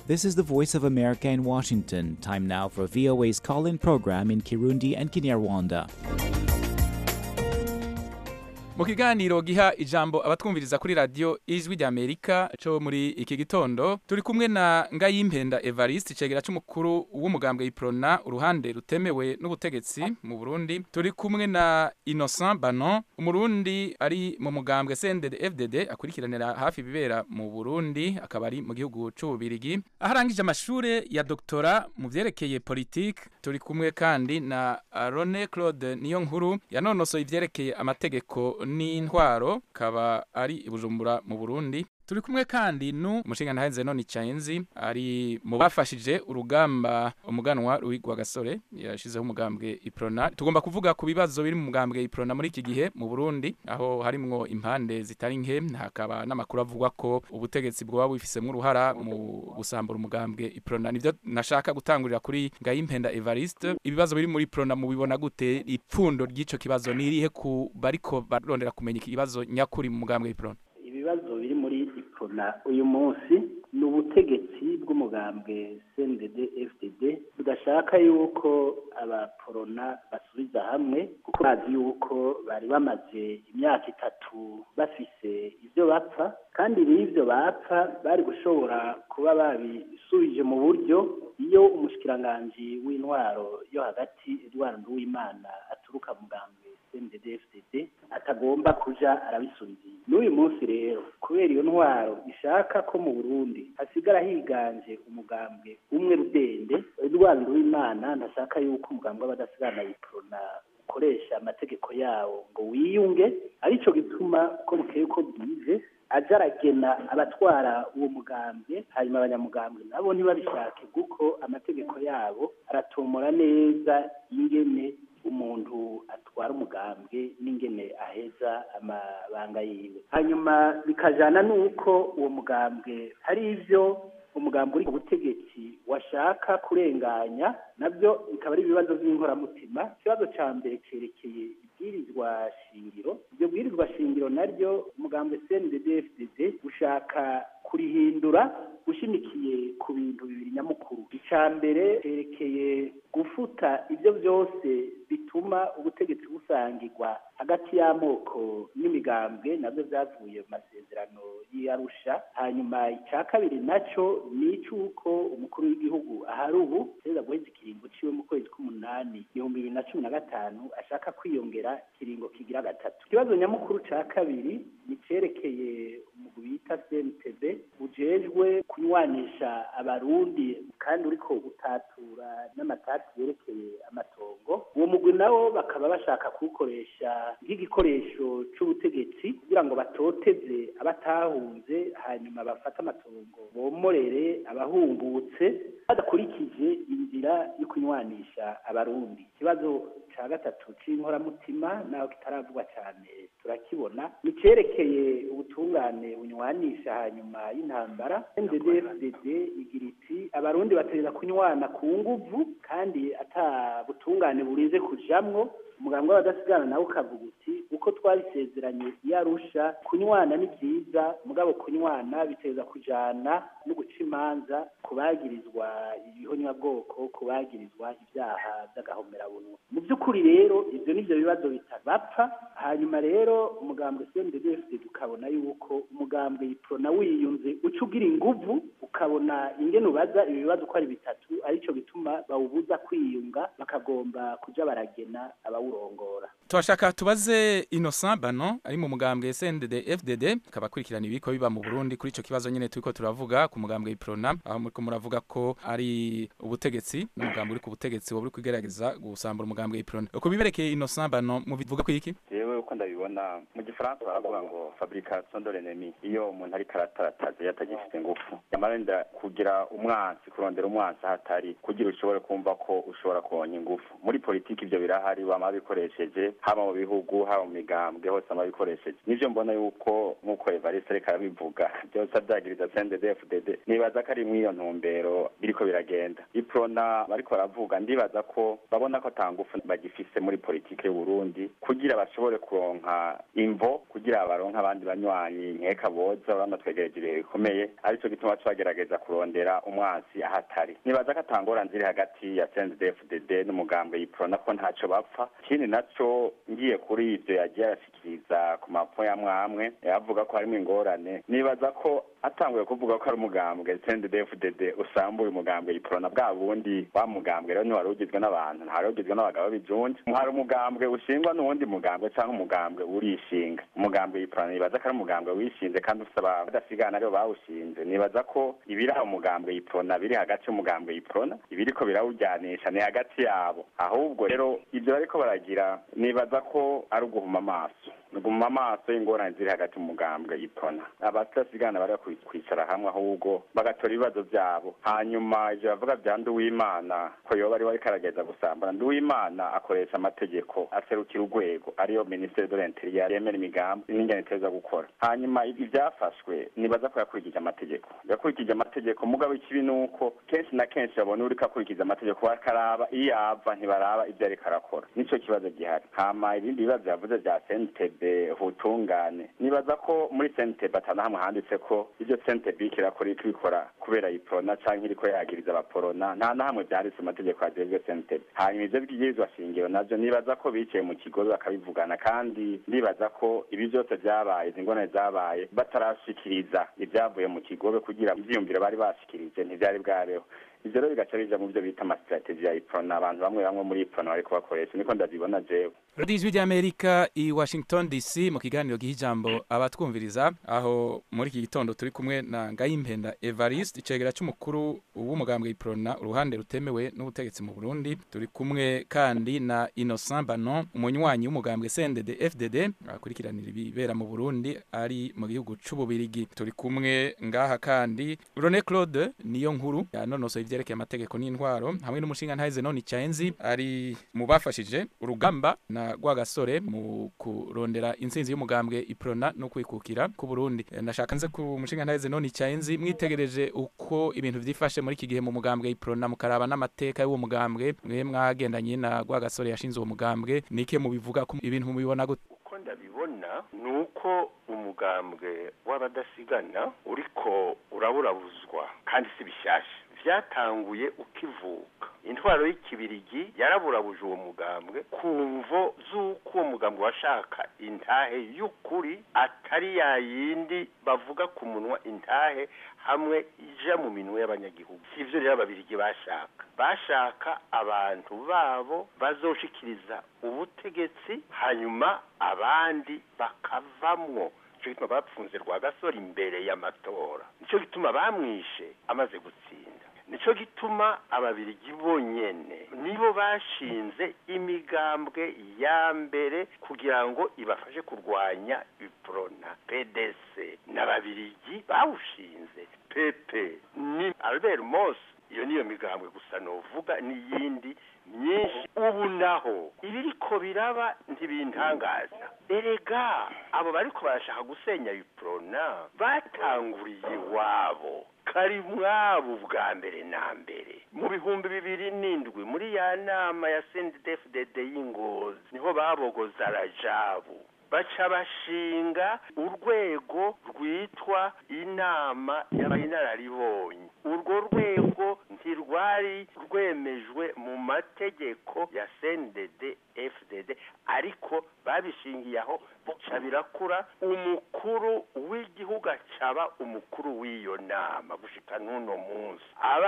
This is the Voice of America in Washington. Time now for VOA's call in program in Kirundi and Kinyarwanda. mu kiganiro giha ijambo abatwumviriza kuri radiyo ijwi rya amerika cyo muri iki gitondo turi kumwe na ngayimpenda evariste icegera cy'umukuru w'umugambwe iprona uruhande rutemewe n'ubutegetsi mu burundi turi kumwe na innocent banon umurundi ari mu mugambwe cndd fdd akurikiranira hafi ibibera mu burundi akaba ari mu gihugu c'ububirigi aho arangije amashure ya doktora mu vyerekeye politike turi kumwe kandi na rone claude niyo nkuru yanonosoye ivyerekeye amategeko n'intwaro kaba ari i bujumbura mu burundi turi kumwe kandi nu umushinga ntahenze none icayenzi ari mu bafashije urugamba umuganwa rwigwa gasore yashizeho umugambwe iprona tugomba kuvuga ku bibazo biri mu mugambwe iprona muri iki gihe mu burundi aho harimwo impande zitari nke hakaba n'amakuru avugwa ko ubutegetsi bwoba bufisemo uruhara mu gusambura umugambwe iprona nivyo nashaka gutangurira kuri ngayimpenda evariste ibibazo biri muri iprona mubibona gute ipfundo ry'ico kibazo nirihe ku bariko barondera kumenya ikibazo nyakuri mu mugambwe iprona ibibazo biri muri iprona uyu munsi ni ubutegetsi bw'umugambwe cndd fdd budashaka yuko abaporona basubiza hamwe kuko bazi yuko bari bamaze imyaka itatu bafise ibyo bapfa kandi n'ibyo bapfa bari gushobora kuba babisubije mu buryo iyo umushikiranganji w'intwaro yo hagati edward nduwimana aturuka mugambwe cndd fdd atagomba kuja arabisubiza n'uyu munsi rero kubera iyo ntwaro ishaka ko mu burundi hasigara higanje umugambwe umwe rudende edward nduwimana ntashaka yuko umugambwe w'abadasigana yiprona ukoresha amategeko yawo ngo wiyunge arico gituma uko bukeye uko bwije aja aragena abatwara uwo mugambwe hanyuma abanyamugambwe nabo ntibabishake kuko amategeko yabo aratomora neza ingene umuntu atwara umugambwe n'ingene aheza amabanga yiwe hanyuma bikajana n'uko uwo mugambwe hari ivyo umugambwe uri ku butegetsi washaka kurenganya nabyo bikaba ari ibibazo by'inkoramutima ikibazo ca mbere cerekeye ibwirizwa shingiro iryo bwirizwa shingiro naryo umugambwe cndd fdd ushaka kurihindura ushimikiye ku bintu bibiri nyamukuru icya mbere cerekeye gufuta ibyo byose bituma ubutegetsi busangirwa hagati y'amoko n'imigambwe nabyo byavuye mu masezerano y'iyarusha hanyuma icya kabiri nacyo ni icy'uko umukuru w'igihugu ahari ubu perezida guheza ikiringo ciwe mu kwezi k'umunani ibihumbi bibiri na cumi na gatanu ashaka kwiyongera ikiringo kigira gatatu ikibazo nyamukuru cya kabiri ni cerekeye umugwi bita cntb ujejwe kunywanisha abarundi kandi uriko utatura n'amatati yerekeye amatongo uwo mugwi nawo bakaba bashaka kuwukoresha nk'igikoresho c'ubutegetsi kugira ngo batoteze abatahunze hanyuma bafate amatongo bomorere abahungutse badakurikije inzira yo kunywanisha abarundi ikibazo ca gatatu c'inkoramutima naho kitaravugwa cane turakibona ni cerekeye ubutungane bunywanisha hanyuma y'intambara ndddfdd igira iti abarundi batereza kunywana ku nguvu kandi ata butungane burinze kujamwo umuganga w'abadasigana nawe ukavuga uti uko twabisezeranye iyo arusha kunywana ni byiza mugabo kunywana biteza kujana no guca imanza ku bagirizwa ibihonyabwoko ku bagirizwa ibyaha by'agahomerabunwa mu by'ukuri rero ibyo nibyo bibazo bitabapfa hanyuma rero umugambwe cndfd ukabona yuko umugambwe yiprona wiyunze uca ugira inguvu ukabona ingene ubaza ibibazo uko ari bitatu arico gituma bawubuza kwiyunga bakagomba kuja baragena abawurongora turashaka tubaze innocent bano ari mu mugambwe cndd fdd akaba akurikirana ibiko biba mu burundi kuri ico kibazo nyene turiko turavuga ku mugambwe iprona aho muriko muravuga ko ari ubutegetsi n'umugambwe uri ku butegetsi woba uri kugerageza gusambura umugambwe iprona uko biberekeye innocent bano mubivuga kwiki jewe uko ndabibona mu gifaransa baravuga ngo fabrication de l'ennemi iyo umuntu ariko aratarataza yatagifite ngufu yamarenda kugira umwansi kurondera umwansi ahatari kugira ushobore kumva ko ushobora kuronka ingufu muri politiki ivyo birahari bama bikoresheje haba mu bihugu haba mu migambwe hose ama bikoresheje nivyo mbona yuko nk'uko evariste ariko arabivuga byose avyagiriza cndd nibaza ko ari mw'iyo ntumbero biriko biragenda iprona bariko baravuga ndibaza ko babona ko ata ngufu bagifise muri politiki y'uburundi kugira bashobore kuronka imvo kugira baronke abandi banywanyi nkeka boza urabona twegereje ibihe bikomeye arico gituma twagerageza kurondera umwansi ahatari nibaza ko atangora nziri hagati ya CNDD-FDD n'umugambwe yiprona ko ntaco bapfa ikindi naco ngiye kuri ivyo yagiye arashikiriza ku mapo ya mwamwe avuga ko harimo ingorane nibaza ko atanguye kuvuga ko ari umugambwe CNDD-FDD usambuye umugambwe yiprona bwa bundi wa mugambwe rero ntiwari ugizwe n'abantu ntari ugizwe n'abagabo bijunje hari umugambwe ushingwa n'uwundi mugambwe cyangwa umugambwe urishinga umugambwe yiprona nibaza ko ari umugambwe wishinze kandi ufite abadasigana aribo bawushinze nibaza ko ibiri aho umugambwe yiprona biri hagati y'umugambwe yiprona ibiriko birawujyanisha ni hagati yabo ahubwo rero ibyo bariko baragira nibaza ko ari uguhuma amaso guma amaso y'ingorane ziri hagati mu mugambwe ipona abatasigana bari kwicara hamwe ahubwo bagatora ibibazo byabo hanyuma ivyo bavuga vya nduwimana ko yoba ari wariko aragereza gusambana nduwimana akoresha amategeko aserukira urwego ariyo ministere de l'interieur yemera imigambi n'ingene iteza gukora hanyuma ibi vyafashwe nibaza ko yakurikije amategeko yakurikije amategeko mugabo ikibi nuko kenshi na kenshi babona uriko akurikiza amategeko bakaraba iyo ava ntibaraba ivyo ariko arakora nico kibazo gihari hama ibindi bibazo yavuze vya sentebe ubutungane nibaza ko muri sentebe atanahamwe handitse ko ivyo sentebe iriko irakora iriko ikora kubera iprona canke iriko yagiriza abaporona nta na hamwe vyanditse mu mategeko ajejwe sentebe hanyuma ivyo bwirizwa shingiro navyo nibaza ko bicaye mu kigobe bakabivugana kandi ndibaza ko ibi vyose vyabaye izi ngorane zabaye batarashikiriza ivyavuye mu kigobe kugira ivyiyumviro bari bashikirije ntivyari bwabeho ivyo rero bigaca bija mu vyo bita amasitrategi ya iprona abantu bamwe bamwe muri iprona bariko bakoresha niko ndabibona jewe radiyo ijwi ry'amerika i washington dc mu kiganiro giha ijambo abatwumviriza aho muri iki gitondo turi kumwe na ngayimpenda evariste icegera c'umukuru w'umugambwe iprona uruhande rutemewe n'ubutegetsi mu burundi turi kumwe kandi na innocent banon umunywanyi w'umugambwe cndd fdd akurikiranira ibibera mu burundi ari mu gihugu c'ububirigi turi kumwe ngaha kandi rone claude niyo nkuru yanonosoye ivyerekeye amategeko n'intwaro hamwe n'umushinga ntahize none icaenzi ari mu bafashije urugamba na rwagasore mu kurondera intsinzi y'umugambwe iprona no kwikukira ku Burundi ndashaka nze ku mushinga ntahize none icaenzi mwitegereje uko ibintu vyifashe muri iki gihe mu mugambwe iprona mukaraba n'amateka y'uwo mugambwe mwe mwagendanye na rwagasore yashinze uwo mugambwe nike mubivuga ko ibintu mubibona gute uko ndabibona ni uko umugambwe w'abadasigana uriko uraburabuzwa kandi si bishasha vyatanguye ukivuka intwaro y'ikibirigi yaraburabuje uwo mugambwe ku mvo z'uko uwo mugambwe washaka intahe y'ukuri atari ya yindi bavuga ku munwa intahe hamwe ija mu minwe y'abanyagihugu sivyo rero ababirigi bashaka bashaka abantu babo bazoshikiriza ubutegetsi hanyuma abandi bakavamwo nico gituma bapfunze rwagasore imbere y'amatora nico gituma bamwishe amaze gutsinda nico gituma ababirigi bonyene nibo bashinze imigambwe ya mbere kugira ngo ibafashe kurwanya iprona pdc n'ababirigi bawushinze pepe ni albert mos iyo niyo migambwe gusa novuga n'iyindi myinshi ubu naho ibiriko biraba ntibintangaza erega abo bariko barashaka gusenya iprona batanguriye iwabo kari mwabo bwa mbere na mbere mu bihumbi bibiri n'indwi muri ya nama ya sendefdd y'ingozi niho babogoza rajabu baca bashinga urwego rwitwa inama y'abayinararibonye urwo rwego ntirwari rwemejwe mu mategeko ya CNDD FDD ariko babishingiye aho bica birakura umukuru w'igihugu acaba umukuru w'iyo nama gushika n'uno munsi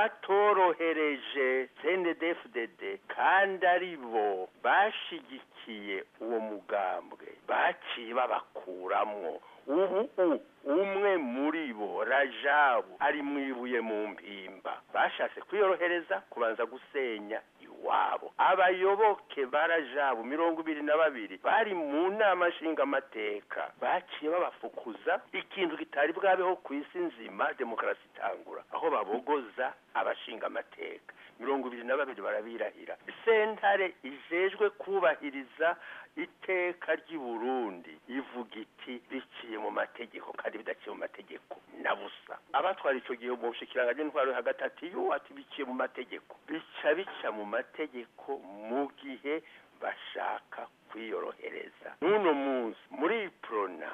abatorohereje CNDD FDD kandi ari bo bashigikiye uwo mugambwe baciye babakuramwo ubu umwe muri bo rajabu ari mwibuye mu mpimba bashatse kwiyorohereza kubanza gusenya iwabo abayoboke barajabu mirongo ibiri na babiri bari mu nama nshingamateka baciye babafukuza ikintu kitari bwabeho ku isi nzima demokarasi itangura aho babogoza abashingamateka mirongo ibiri na babiri barabirahira sentare ijejwe kubahiriza iteka ry'i burundi ivuga iti biciye mu mategeko kandi bidaciye mu mategeko na busa abatwara ico gihe mu bushikiranganje ntwaro hagati ati yo ati biciye mu mategeko bica bica mu mategeko mu gihe bashaka kwiyorohereza n'uno munsi muri prona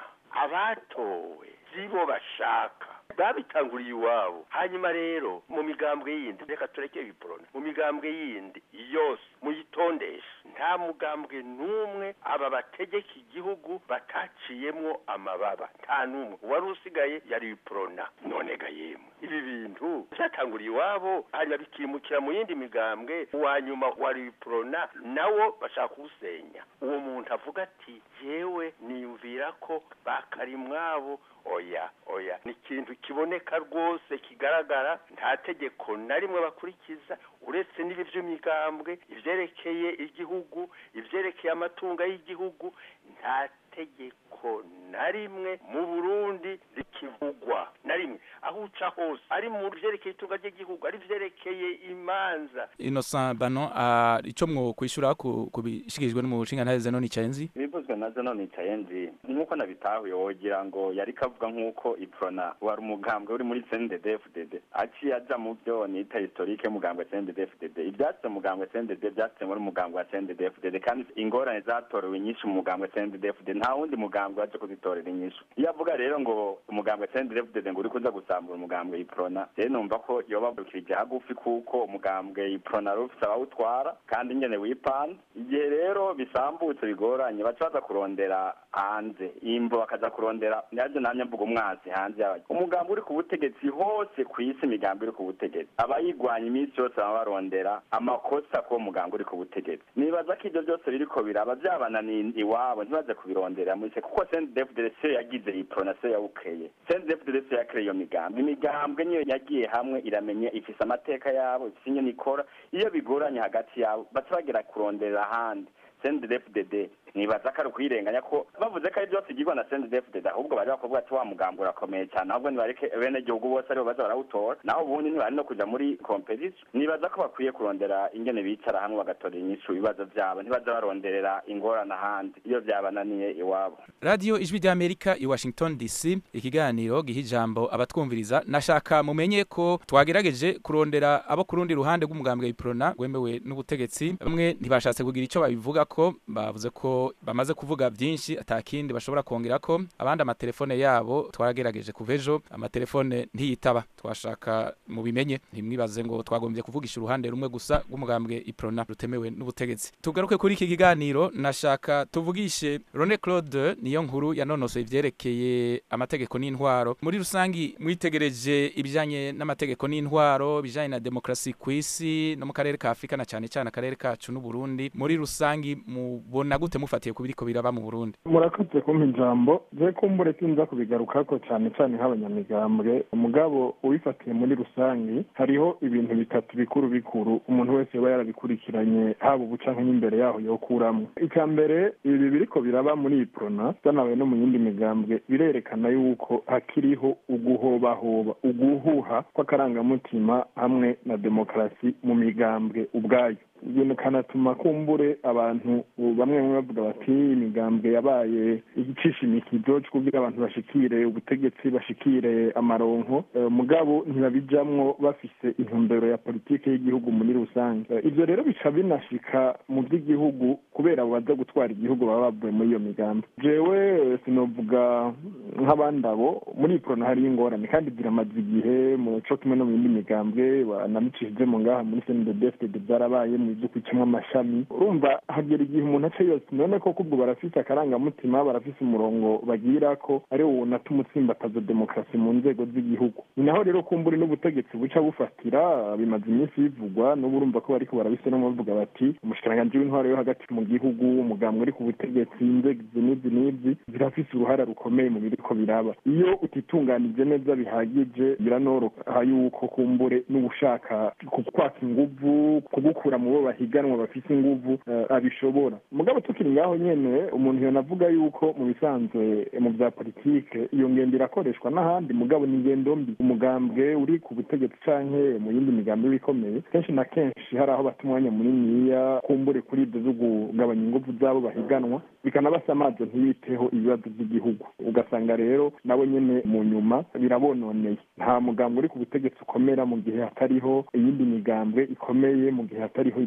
abatowe zibo bashaka babitanguriye iwabo hanyuma rero mu migambwe yindi reka tureke ibiporona mu migambwe yindi yose muyitondeshe nta mugambwe n'umwe aba bategeka igihugu bataciyemwo amababa nta n'umwe uwari usigaye yari ibiporona none ga yemwe ibi bintu byatanguriye iwabo hanyuma bikimukira mu yindi migambwe uwa nyuma wari ibiporona nawo bashaka kuwusenya uwo muntu avuga ati yewe niyumvira ko bakarimwabo oya oya ni ikintu kiboneka rwose kigaragara nta tegeko na rimwe bakurikiza uretse n'ibi by'imigambwe ibyerekeye igihugu ibyerekeye amatungo y'igihugu nta tegeko na rimwe mu burundi rikivugwa na rimwe aho uca hose ari mu byerekeye itunga ry'igihugu ari byerekeye imanza innocent bano icyo mwo kwishyura ku bishikirijwe n'umushinga ntaheze none icayenzi ibivuzwe na zo none icayenzi nk'uko nabitahuye wogira ngo yari kavuga nk'uko iprona wari umugambwe uri muri cnddfdd aciye aja mu byo nita historike y'umugambwe cnddfdd ibyatse umugambwe cndd byatse muri umugambwe wa cnddfdd kandi ingorane zatorewe nyinshi mu mugambwe cnddfdd nta wundi mugambwe waje kuzitorera inyishu iyo avuga rero ngo umugambwe cnddfdd ngo uri kuza gusambura umugambwe iprona rero numva ko yoba bukirije hagufi kuko umugambwe iprona rufise abawutwara kandi nyene wipanze igihe rero bisambutse bigoranye baca baza kurondera hanze imvo bakaza kurondera navyo namye mvuga umwansi hanze yayo umugambi uri ku butegetsi hose ku isi imigambi iri ku butegetsi abayigwanya iminsi yose baba barondera amakosa kuwo mugambi uri ku butegetsi nibaza ko ivyo byose biriko biraba vyabananiye iwabo ntibaze kubirondera muri kuko CNDD-FDD siyo yagize iprona siyo yawukeye CNDD-FDD siyo yakereye iyo migambi imigambwe niyo yagiye hamwe iramenya ifise amateka yabo ifise ingene ikora iyo bigoranye hagati yabo baca bagera kurondera ahandi CNDD-FDD nibaza ko ari ukwirenganya ko bavuze ko ari byose igirwa na CNDD-FDD ahubwo bari bakuvuga ati wa mugambi urakomeye cyane ahubwo nibareke bene gihugu bose aribo baza barawutora naho ubundi ntibari no kuja muri competition nibaza ko bakwiye kurondera ingene bicara hamwe bagatora inyishu ibibazo vyabo ntibaza baronderera ingorane ahandi iyo vyabananiye iwabo radio ijwi ry'amerika i washington dc ikiganiro giha ijambo abatwumviriza nashaka mumenye ko twagerageje kurondera abo ku rundi ruhande rw'umugambwe iprona wemewe n'ubutegetsi bamwe ntibashatse kugira ico babivuga ko bavuze ko bamaze kuvuga byinshi atakindi bashobora kongera ko abandi amatelefone yabo twaragerageje kuva ejo amatelefone ntiyitaba twashaka mubimenye ntimwibaze ngo twagombye kuvugisha uruhande rumwe gusa rw'umugambwe iprona rutemewe n'ubutegetsi tugaruke kuri iki kiganiro nashaka tuvugishe Rone Claude niyo nkuru yanonosoye ivyerekeye amategeko n'intwaro muri rusangi mwitegereje ibijanye n'amategeko n'intwaro bijanye na demokrasi kw'isi no mu karere ka Afrika na cyane cyane akarere kacu n'u Burundi muri rusangi mubona gute mufatiye ku biriko biraba mu Burundi murakoze kumpa ijambo je kumbure sinza kubigarukako cyane cyane nk'abanyamigambwe umugabo ubifatiye muri rusangi hariho ibintu bitatu bikuru bikuru umuntu wese yoba yarabikurikiranye haba ubu canke n'imbere yaho yokuramwo icya mbere ibi biriko biraba muri iprona byanabaye no mu yindi migambwe birerekana yuko hakiriho uguhobahoba uguhuha kw'akarangamutima hamwe na demokarasi mu migambwe ubwayo ibintu kanatuma kumbure abantu bamwe bamwe bavuga bati imigambwe yabaye igicisha imikizo kugira abantu bashikire ubutegetsi bashikire amaronko mugabo ntibabijamwo bafise intumbero ya politike y'igihugu muri rusange ivyo rero bica binashika mu by'igihugu kubera abo baza gutwara igihugu baba bavuye muri iyo migambi jewe sinovuga nk'abandi abo muri iprona hariyo ingorane kandi ziramaze igihe mu co kimwe no mu yindi migambwe banamicishije mu ngaha muri cndfdd byarabaye mu ibyo kwicamwo amashami urumva hagera igihe umuntu aca yose none koko ubwo barafise akarangamutima barafise umurongo bagira ko ari wo unatuma utsimbataza demokarasi mu nzego z'igihugu ni naho rero kumburi n'ubutegetsi buca bufatira bimaze iminsi bivugwa n'ubu urumva ko bariko barabisenamo bavuga bati umushikiranganji w'intwaro yo hagati mu gihugu umugambwe uri ku butegetsi inzego izi n'izi n'izi zirafise uruhara rukomeye mu biriko biraba iyo utitunganije neza bihagije biranoroha yuko kumbure n'ubushaka kukwaka inguvu kugukura mu bo bahiganwa bafise inguvu abishobora mugabo tukiri ngaho nyene umuntu yonavuga yuko mu bisanzwe mu vya politike iyo ngendo irakoreshwa n'ahandi mugabo ni ingendo mbi umugambwe uri ku butegetsi canke mu yindi migambi bikomeye kenshi na kenshi hari aho bata umwanya muniniya kumbure kuri ibyo zo kugabanya inguvu zabo bahiganwa bikanabasa amazi ntibiteho ibibazo by'igihugu ugasanga rero nabo nyene mu nyuma birabononeye nta mugambwe uri ku butegetsi ukomera mu gihe hatariho iyindi migambwe ikomeye mu gihe hatariho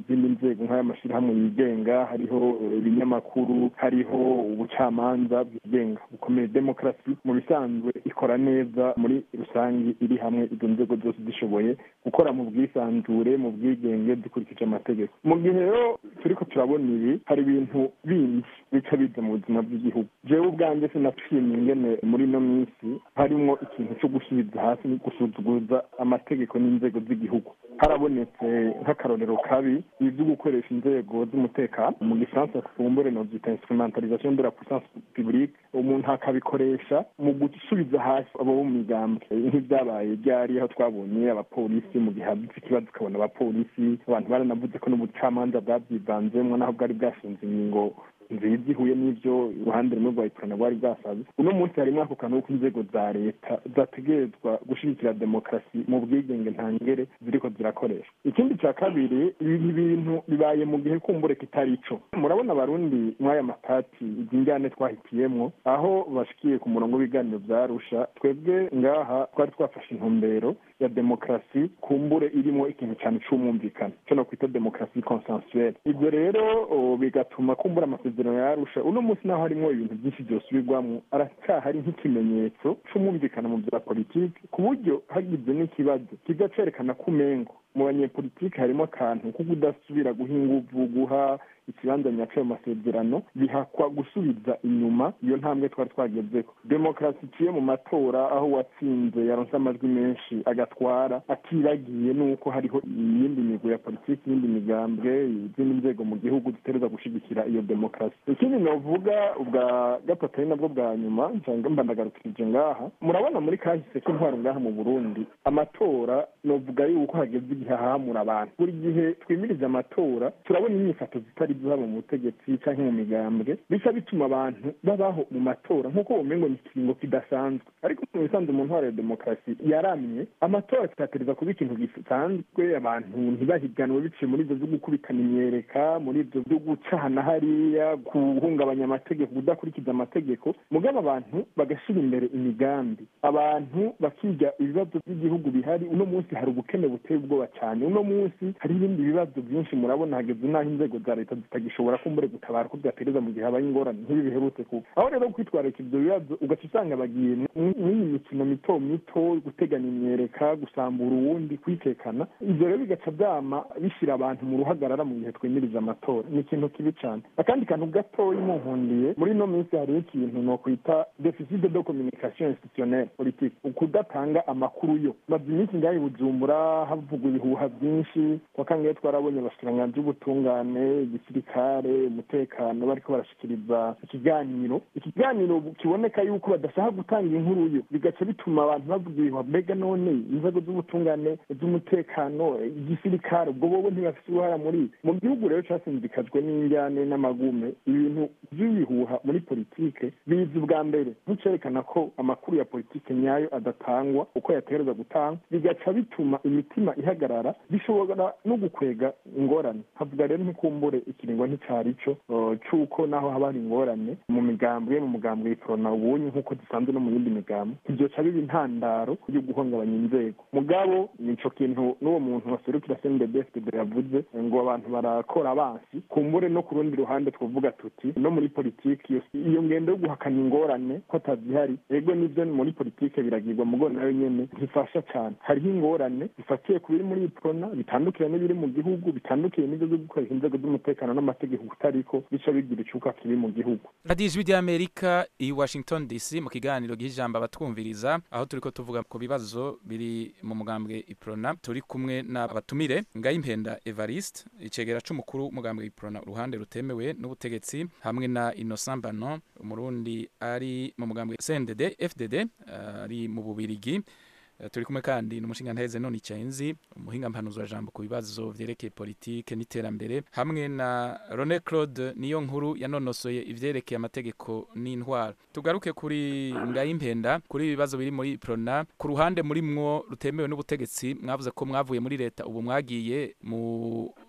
izindi nzego nk'ay'amashyirahamwe yigenga hariho ibinyamakuru hariho ubucamanza bwigenga bukomeye demokarasi mu bisanzwe ikora neza muri rusange iri hamwe izo nzego zose zishoboye gukora mu bwisanzure mu bwigenge dukurikije amategeko mu gihe rero turiko turabona ibi hari ibintu bindi bica biza mu buzima bw'igihugu jewe ubwanjye sinashimye ingene muri ino minsi harimwo ikintu cyo gusubiza hasi no gusuzuguza amategeko n'inzego z'igihugu harabonetse nk'akarorero kabi ibyo gukoresha inzego z'umutekano mu gifaransa kumbure novyita instrumentalisation de la puissance publique umuntu akabikoresha mu gusubiza hasi abo bo mu migambwe nk'ibyabaye ryari aho twabonye abapolisi mu gihe hadutse ikibazo ukabona abapolisi abantu baranavuze ko n'ubucamanza bwabyivanzemwo naho bwari bwashinze ingingo nziza ihuye n'ibyo uruhande rumwe rwa ikorana rwari bwasaze uno munsi harimo ako kantu ko inzego za leta zategerezwa gushyigikira demokarasi mu bwigenge ntangere ziriko zirakoresha ikindi cya kabiri ibi bintu bibaye mu gihe kumbure kitari ico murabona abarundi mw'aya matati izi njyane twahitiyemwo aho bashikiye ku murongo w'ibiganiro vyarusha twebwe ngaha twari twafashe intumbero ya demokarasi kumbure irimo ikintu cyane c'umwumvikano co no kwita demokarasi consensuelle ivyo rero bigatuma kumbura amasezerano yarusha uno munsi naho harimo ibintu byinshi byosubirwamo aracyahari nk'ikimenyetso c'umwumvikano mu bya politiki ku buryo hagize n'ikibazo kiza cerekana ko umengo mu banyepolitiki harimo akantu ko kudasubira guha inguvu guha ikibanza nyaco ayo masezerano bihakwa gusubiza inyuma iyo ntambwe twari twagezeko demokarasi iciye mu matora aho uwatsinze yaronse amajwi menshi agatwara atibagiye n'uko hariho iyindi migo ya politiki iyindi migambwe izindi nzego mu gihugu zitereza gushigikira iyo demokarasi ikindi novuga ubwa gatatu ari nabwo bwa nyuma nsanga mba ndagarukirije ngaha murabona muri kahise k'intwaro ngaha mu burundi amatora novuga yuko hageze igihe hahamura abantu buri gihe twimirije amatora turabona inyifato zitari zaba mu butegetsi canke mu migambwe bica bituma abantu babaho mu matora nk'uko umengo ni ikiringo kidasanzwe ariko mu bisanzwe mu ntwaro ya demokarasi yaramye amatora kitatereza kuba ikintu gisanzwe abantu ntibahiganwe biciye muri ivyo vyo gukubitana imyereka muri ivyo vyo gucana hariya guhungabanya amategeko kudakurikiza amategeko mugabo abantu bagashira imbere imigambi abantu bakiga ibibazo by'igihugu bihari uno munsi hari ubukene buteye ubwoba cyane uno munsi hari ibindi bibazo byinshi murabona hageze n'aho inzego za leta zitagishobora kumbure gutabara ko byatereza mu gihe habaye ingorane nk'ibi biherutse kuba aho rero kwitwararika ivyo bibazo ugaca usanga bagiye mw'iyi mikino mito mito guteganya imyereka gusambura uwundi kwitekana ivyo rero bigaca vyama bishira abantu mu ruhagarara mu gihe twemirije amatora ni ikintu kibi cane akandi kantu gatoyi munkundiye muri ino minsi hariho ikintu nokwita deficit de communication institutionnelle politique ukudatanga amakuru yo maze iminsi ngaho i bujumbura havugwa ibihuha vyinshi wakangaye twarabonye abashikiranganji b'ubutungane igisirikare umutekano bariko barashikiriza ikiganiro ikiganiro kiboneka yuko badashaka gutanga inkuru yo bigaca bituma abantu bavuga ibihuha mbega none inzego z'ubutungane z'umutekano igisirikare ubwo bobo ntibafise uruhara muri mu gihugu rero casinzikajwe n'injyane n'amagume ibintu vy'ibihuha muri politike biza ubwa mbere nticerekana ko amakuru ya politike nyayo adatangwa uko yategereza gutangwa bigaca bituma imitima ihagarara bishobora no gukwega ingorane havuga rero ntikumbure ikiringo nticari co c'uko naho haba hari ingorane mu migambwe mu mugambwe iprona ubunye nk'uko zisanzwe no mu yindi migambwe ivyoca biba intandaro yo guhungabanya inzego mugabo nico kintu n'uwo muntu waserukira cndbfd yavuze ngo abantu barakora abansi kumbure no ku rundi ruhande twovuga tuti no muri politiki iyo ngendo yo guhakana ingorane ko atazihari ego nivyo muri politike biragirwa mugo nayo nyene zifasha cane hariho ingorane zifatiye ku biri muri iprona bitandukira n'ibiri mu gihugu bitandukiye n'ivyo vyo gukoresha inzego z'umutekano n'amategeko kutariko bica bigira icuka kibi mu gihugu radiyo ijwi ry'amerika i washington dc mu kiganiro gihijambo abatwumviriza aho turiko tuvuga ku bibazo biri mu mugambwe iprona turi kumwe n'abatumire ngayimpenda evariste icegera c'umukuru w'umugambwe iprona uruhande rutemewe n'ubutegetsi hamwe na innocent banon umurundi ari mu mugambwe cndd fdd ari mu bubirigi turi kumwe kandi n'umushinga none icyenzi umuhinga mpanuzwa jambo ku bibazo vyerekeye politike n'iterambere hamwe na Rone Claude niyo nkuru yanonosoye ivyerekeye amategeko n'intwaro tugaruke kuri ngayimpenda kuri ibibazo biri muri Prona ku ruhande muri mwo rutemewe n'ubutegetsi mwavuze ko mwavuye muri leta ubu mwagiye mu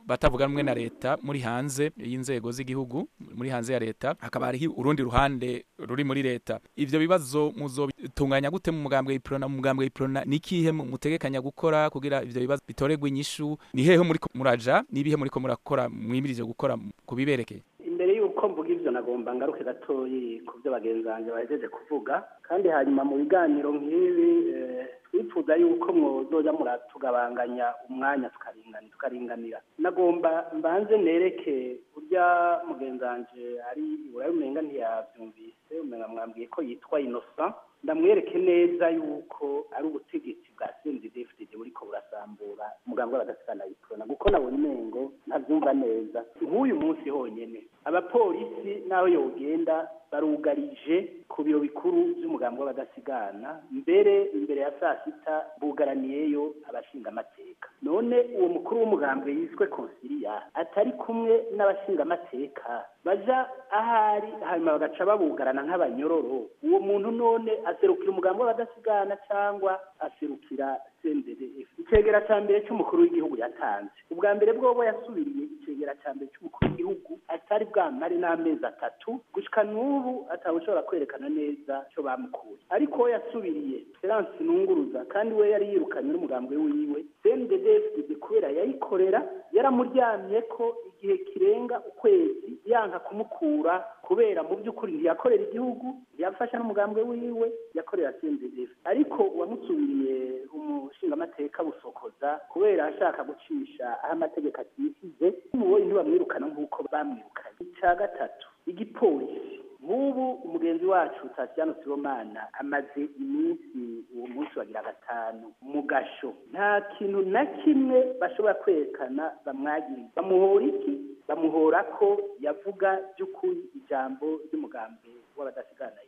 batavuga rumwe na leta muri hanze y'inzego z'igihugu muri hanze ya leta hakaba hariho urundi ruhande ruri muri leta ivyo bibazo muzobitunganya gute mu mugambwe w'iprona mu mugambwe w'iprona ni ikihe mutegekanya gukora kugira ivyo bibazo bitoregwe inyishu ni hehe muriko muraja n'ibihe muriko murakora mwimirije gukora kubiberekeye imbere y'uko mvuga ivyo nagomba ngaruke gatoyi ku byo bagenzi banjye bahejeje kuvuga kandi hanyuma mu biganiro nk'ibi twifuza yuko mwozoja muratugabanganya umwanya tukaringanira tukaringanira nagomba mbanze nereke urya mugenzi wanje ari iburayi umenga ntiyavyumvise umenga mwambwiye ko yitwa innocent ndamwereke neza yuko ari ubutegetsi bwa CNDD-FDD buriko burasambura umugambi w'abadasigana iprona kuko nabonye umengo ntavyumva neza nk'uyu munsi honyene abapolisi naho yogenda barugarije ku biro bikuru vy'umugambi w'abadasigana mbere imbere ya saa sita bugaraniyeyo abashingamateka none uwo mukuru w'umugambi yiswe konsilia atari kumwe n'abashingamateka baja ahari hanyuma bagaca babugarana nk'abanyororo uwo muntu none aserukira umugambi w'abadasigana cyangwa aserukira CNDD-F icegera ca mbere c'umukuru w'igihugu yatanze ubwa mbere bwobo yasubiriye icegera ca mbere c'umukuru w'igihugu atari bwamare n'amezi atatu gushika n'ubu atawushobora kwerekana neza co bamukuye ariko we yasubiriye Terence Nunguruza kandi we yari yirukanye n'umugambwe wiwe CNDD-FDD kubera yayikorera yaramuryamye ko igihe kirenga ukwezi yanka kumukura kubera mu by'ukuri ntiyakorera igihugu ntiyafasha n'umugambwe wiwe yakorera CNDD ariko uwamusubiriye umushingamateka busokoza kubera ashaka gucisha aho amategeko atisize mubonye ntibamwirukana nk'uko bamwirukanye icya gatatu igipolisi nk'ubu umugenzi wacu Tatiano Sibomana amaze iminsi uwo munsi wagira gatanu mu gasho nta kintu na kimwe bashobora kwerekana bamwagiriza bamuhora iki bamuhora ko yavuga by'ukuri ijambo ry'umugambi w'abadasigana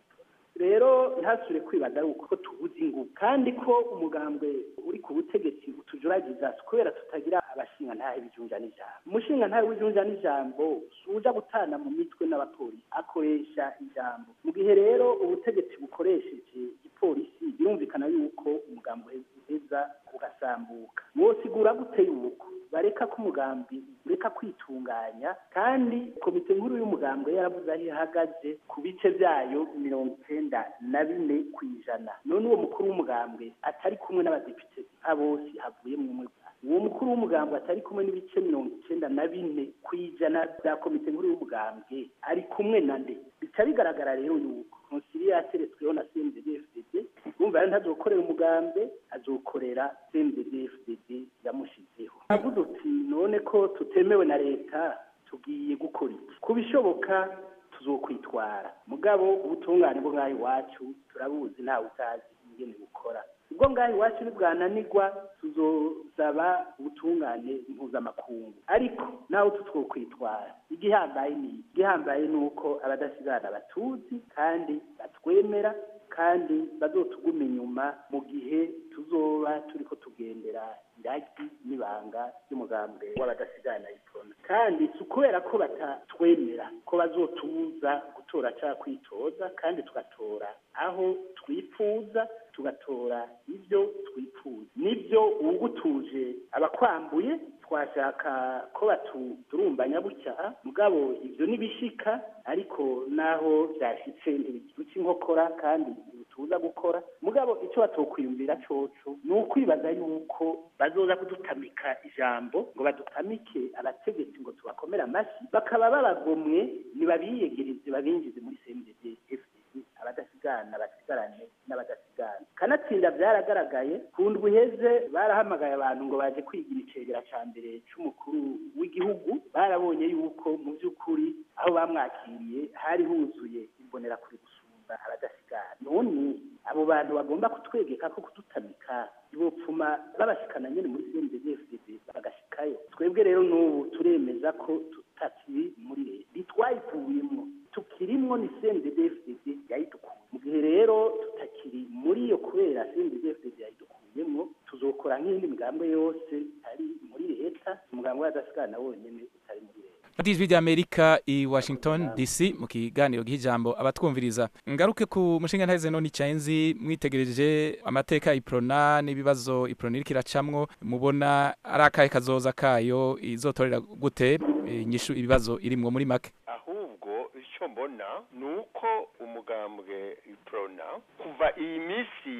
rero ntasure kwibaza ari uko tubuze ingufu kandi ko umugambwe uri ku butegetsi utujuragiza kubera tutagira abashinga ntahe bijunja n'ijambo umushinga ntahe w'ijunja n'ijambo suja gutana mu mitwe n'abapolisi akoresha ijambo mu gihe rero ubutegetsi bukoresheje igipolisi birumvikana yuko umugambi uheza ugasambuka mwosigura gute yuko bareka ko umugambi ureka kwitunganya kandi komite nkuru y'umugambwe yaravuze aho ihagaze ku bice byayo mirongo icyenda na bine ku ijana none uwo mukuru w'umugambwe atari kumwe n'abadepite nka bose havuye mu umwe uwo mukuru w'umugambwe atari kumwe n'ibice mirongo icyenda na bine ku ijana bya komite nkuru y'umugambwe ari kumwe na nde bica bigaragara rero yuko konsiliya yateretsweho na cndfdd urumva rero ntazokorera umugambi azokorera cndfdd yamushizeho avuze uti none ko tutemewe na leta tugiye gukora iki ku bishoboka tuzokwitwara mugabo ubutungane bwo ngaho iwacu turabuzi ntawe utazi ingene bukora ubwo ngaho iwacu nibwananirwa tuzosaba ubutungane mpuzamakungu ariko nawe tutwokwitwara igihambaye ni igihambaye ni uko abadasigana batuzi kandi batwemera kandi bazotuguma inyuma mu gihe tuzoba turiko tugendera iragi n'ibanga ry'umugambi w'abadasigana iprona kandi si ukubera ko batatwemera ko bazotubuza gutora cyangwa kwitoza kandi tugatora aho twifuza tugatora ibyo twifuza nibyo uwugutuje abakwambuye twashaka ko baturumbanya bucya mugabo ibyo nibishika ariko naho byashitse ntibiduca inkokora kandi ntibituza gukora mugabo icyo batokwiyumvira coco ni ukwibaza yuko bazoza kudutamika ijambo ngo badutamike abategetsi ngo tubakomere amashyi bakaba babagomwe nibabiyegereze babinjize muri CNDD FDD abadasigana basigarane n'abadasigana kanatsinda byaragaragaye ku ndwi iheze barahamagaye abantu ngo baje kwigira icegera ca mbere c'umukuru w'igihugu barabonye yuko mu by'ukuri aho bamwakiriye hari huzuye imbonera kuri gusumba abadasigana none abo bantu bagomba kutwegeka ko kudutamika ibopfuma babashikana nyene muri CNDD-FDD bagashikayo twebwe rero n'ubu turemeza ko tutakiri muri leta ntitwayivuyemwo tukirimwo ni CNDD-FDD yayidukuye mu gihe rero tutakiri muri iyo kubera CNDD-FDD yayidukuyemwo tuzokora nk'iyindi migambwe yose ari muri leta umugambi w'adasigana wonyene utari muri leta radiyo ijwi ry'amerika i washington dc mu kiganiro gihijambo abatwumviriza ngaruke ku mushinga ntaheze none icyenzi mwitegereje amateka iprona n'ibibazo iprona iriko iracamwo mubona ari akahe kazoza kayo izotorera gute inyishu ibibazo irimwo muri make ahubwo icyo mbona ni uko umugambwe iprona kuva iyi minsi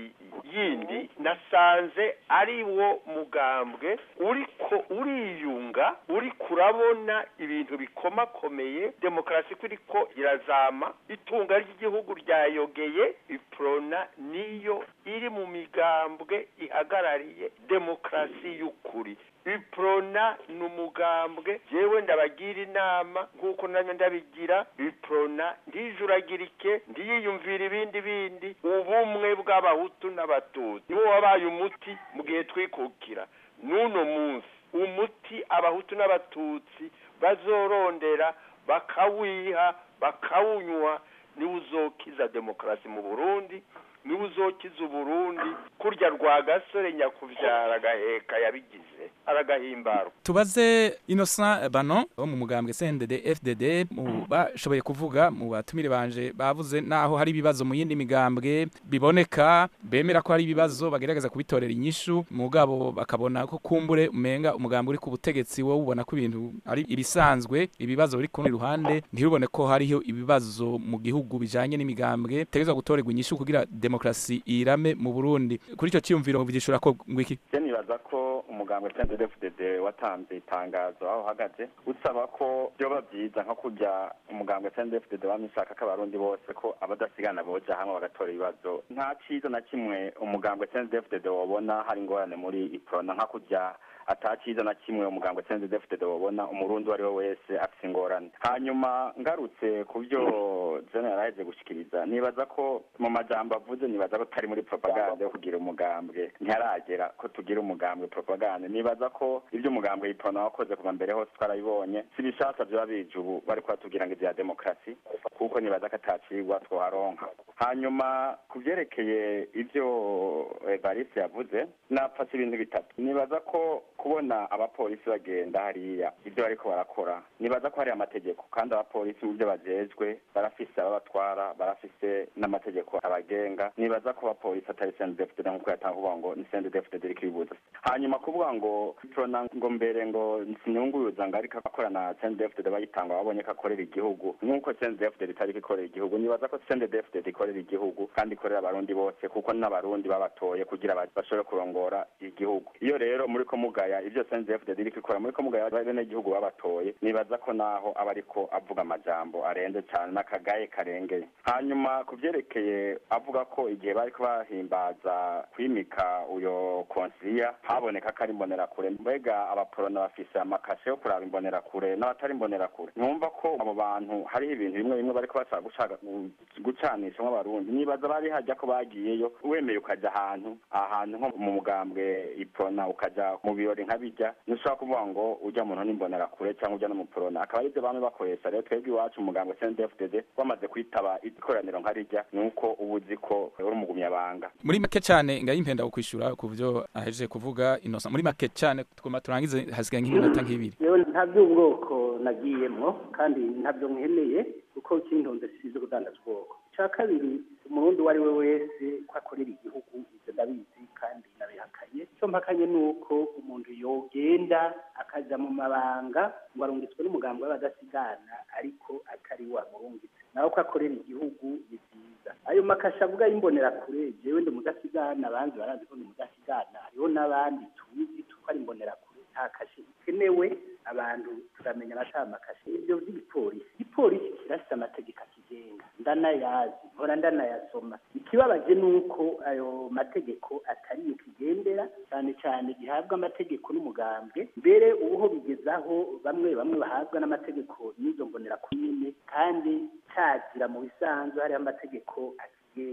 yindi nasanze ari wo mugambwe uriko uriyunga uri kurabona ibintu bikomakomeye demokarasi ko iriko irazama itunga ry'igihugu ryayogeye iprona niyo iri mu migambwe ihagarariye demokarasi y'ukuri iprona ni umugambwe jewe ndabagira inama nk'uko nanjye ndabigira iprona ndijuragirike ndiyiyumvira ibindi bindi ubumwe bw'abahutu n'abatutsi niwo wabaye umuti mu gihe twikukira n'uno munsi umuti abahutu n'abatutsi bazorondera bakawiha bakawunywa niwo uzokiza demokarasi mu burundi niwe uzokiza uburundi kurya rwa gasore nyakubyara agaheka yabigize aragahimbara tubaze innocent bano wo mu mugambwe cndd fdd mu bashoboye kuvuga mu batumire banje bavuze naho hari ibibazo mu yindi migambwe biboneka bemera ko hari ibibazo bagerageza kubitorera inyishu mugabo bakabona ko kumbure umenga umugambwe uri ku butegetsi wowe ubona ko ibintu ari ibisanzwe ibibazo biri ku rundi ruhande ntirubone ko hariho ibibazo mu gihugu bijanye n'imigambwe tegerezwa gutorerwa inyishu kugira demokarasi irame mu Burundi kuri ico ciyumviro vigishura ko ngwiki je nibaza ko umugambwe CNDD-FDD watanze itangazo aho uhagaze usaba ko byoba byiza nko kujya umugambwe CNDD-FDD wamishaka ko abarundi bose ko abadasigana boja hamwe bagatora ibibazo nta ciza na kimwe umugambwe CNDD-FDD wobona hari ingorane muri iprona nka kujya ataciza na kimwe umugambwe CNDD-FDD wobona umurundi uwo wese afise ingorane hanyuma ngarutse ku byo jene yaraheje gushikiriza nibaza ko mu majambo avuze nibaza ko tari muri propaganda yo kugira umugambwe ntiharagera ko tugira umugambwe propaganda nibaza ko ibyo umugambwe yipona wakoze kuva mbere hose twarabibonye si bishasha vyoba bije ubu bari kubatubwira ngo ivya demokarasi kuko nibaza ko atacigwa twoharonka hanyuma ku vyerekeye ivyo evariste yavuze napfase ibintu bitatu nibaza ko kubona abapolisi bagenda hariya ibyo bariko barakora nibaza ko hari amategeko kandi abapolisi mu byo bajejwe barafise ababatwara barafise n'amategeko abagenga nibaza ko abapolisi atari CNDD-FDD nk'uko yatanga kuvuga ngo ni CNDD-FDD iriko ibibuza hanyuma kuvuga ngo prona ngo mbere ngo sinyunguruza ngo ariko akora na CNDD-FDD bayitanga babonye ko akorera igihugu nk'uko CNDD-FDD itariko ikorera igihugu nibaza ko CNDD-FDD ikorera igihugu kandi ikorera abarundi bose kuko n'abarundi babatoye kugira bashobore kurongora igihugu iyo rero muri ko mugaya ibyo CNDD-FDD iriko ikora muri ko mugaya bene igihugu babatoye nibaza ko naho aba ariko avuga amajambo arenze cyane n'akagaye karengeye hanyuma ku vyerekeye avuga ko igihe bariko bahimbaza kwimika uyo konsilia haboneka ko ari imbonerakure mbega abaporona bafise amakashe yo kuraba imbonerakure n'abatari imbonerakure numva ko abo bantu hariho ibintu bimwe bimwe bariko bashaka gushaka gucanishamwo abarundi nibaza bari hajya ko bagiyeyo wemeye ukaja ahantu ahantu nko mu mugambwe ipona ukaja mu birori nka bijya ntushobora kuvuga ngo ujya muntu n'imbonerakure cyangwa ujya n'umuporona akaba aribyo bamwe bakoresha rero twebwe iwacu umugambwe CNDD-FDD wamaze kwitaba ikoraniro nka rijya nuko uba uzi ko uri umugumyabanga muri make cyane ngayimpenda kukwishura ku byo ahejeje kuvuga inosa muri make cyane tugomba turangize hasigaye nk'iminota nk'ibiri yewe nta by'ubwoko nagiyemwo kandi ntabyo nkeneye kuko kintunze size kudandaza ubwoko icya kabiri umurundi uwo ari we wese ko akorera igihugu ibyo ndabizi kandi nabihakanye icyo mpakanye ni uko umuntu yogenda akaja mu mabanga ngo arungitswe n'umugambi w'abadasigana ariko atari wa murungitse nawe ko akorera igihugu ni byiza ayo makasha avuga y'imbonerakure jewe ndi mudasigana abandi barazi ko ndi mudasigana hariho n'abandi tuzi tuko ari imbonerakure nta kashe ikenewe abantu turamenya abata amakashe ibyo by'igipolisi igipolisi kirafite amategeko akigenga ndanayazi mpora ndanayasoma ikibabaje ni uko ayo mategeko atari yo kigendera cyane cyane gihabwa amategeko n'umugambwe mbere ubuho bigezaho bamwe bamwe bahabwa n'amategeko n'izo mbonera nyine kandi cyazira mu bisanzwe hariho amategeko akigenga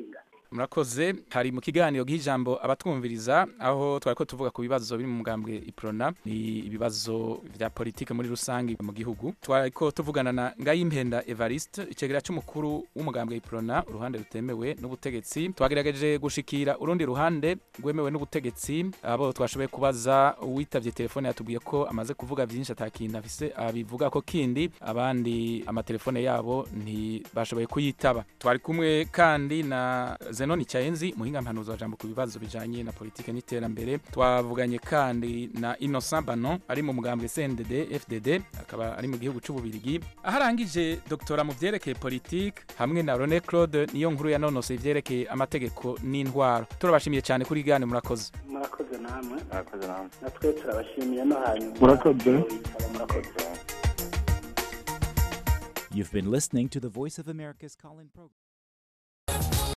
murakoze hari mu kiganiro gihijambo abatwumviriza aho twari ko tuvuga ku bibazo biri mu mugambwe iprona ni ibibazo vya politike muri rusange mu gihugu twari ko tuvugana na Ngayimpenda Evariste icegera c'umukuru w'umugambwe iprona uruhande rutemewe n'ubutegetsi twagerageje gushikira urundi ruhande rwemewe n'ubutegetsi abo twashoboye kubaza uwitavye telefone yatubwiye ko amaze kuvuga vyinshi atakintu afise abivuga ko kindi abandi amatelefone yabo ntibashoboye kuyitaba twari kumwe kandi na Zenoni Chaenzi muhinga mpanuzo wa jambo ku bibazo bijanye na politike n'iterambere twavuganye kandi na Innocent Banon ari mu mugambwe CNDD FDD akaba ari mu gihugu c'ububirigi aharangije doktora mu vyerekeye politike hamwe na René Claude niyo nkuru yanonoseye ivyerekeye amategeko n'intwaro turabashimiye cyane kuri gane murakoze murakoze namwe murakoze namwe natwe turabashimiye no hanyuma Murakoze. murakoze You've been listening to the Voice of America's call in program.